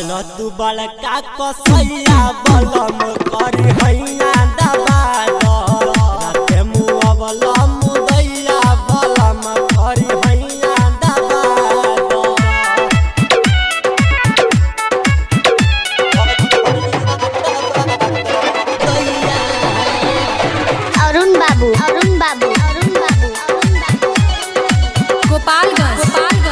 बाल तू बड़का कसैया बलम करी हैया दबा दो राते मुअवल मुदैया बलम करी हैया दबा दो अरुण बाबू अरुण बाबू अरुण बाबू अरुण बाबू गोपालगंज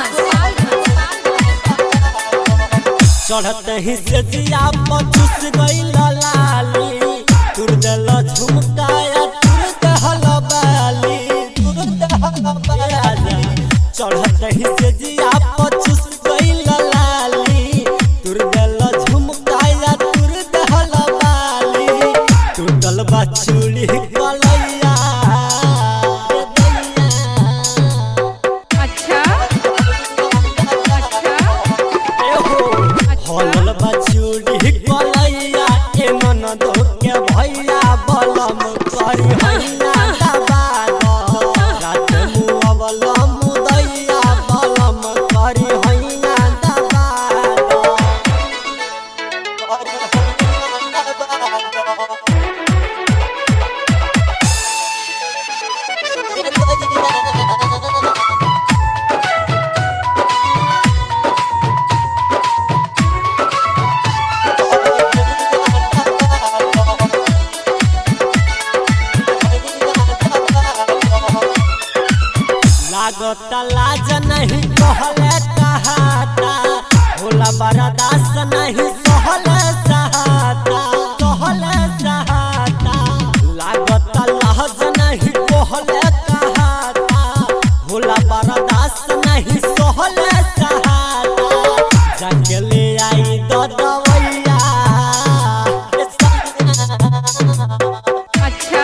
चढ़ते ही से जिया पचुस गईल लाली तुर दल झुमकाया तुर दहल बाली तुर दहल बाली चढ़ते ही से जिया पचुस गईल लाली तुर दल झुमकाया तुर दहल बाली टूटल बा चूड़ी कलैया रे दैया अच्छा अच्छा हलल बचूड़ी कलैया ए ननद के भैया बलम करी हैया दबा दो रात मुअवल मुदैया बलम करी हैया दबा दो लागत लाज नहीं कहले कहाता भोला बरदास नहीं सहले सहाता सहले सहाता लागत लाज नहीं कहले कहाता भोला बरदास नहीं सहले सहाता जाके ले आई दो दवैया अच्छा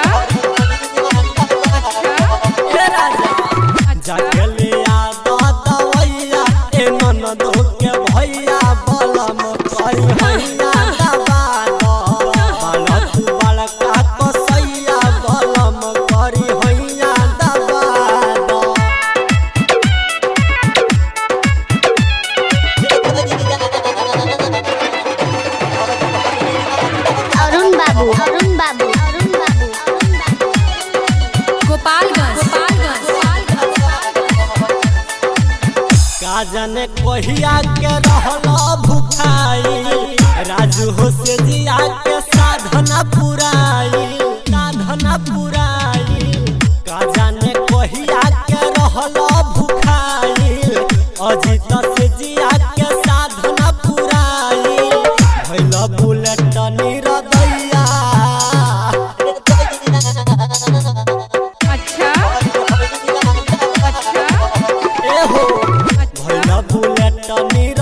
हे राजा जगलिया दो दवैया ए ननद के भैया बलम करी हैया दबा दो बाल तू बड़का कसैया बलम करी हैया दबा दो अरुण बाबू अरुण बाबू अरुण बाबू अरुण बाबू गोपालगंज का जाने कहिया के रहल भुखाई राजू हो से जिया के साधना पुराई साधना पुराई का जाने कहिया के रहल भुखाई अजित से जिया के साधना पुराई भैल बुलेट निरदैया अच्छा अच्छा एहो भैल बुलेट निर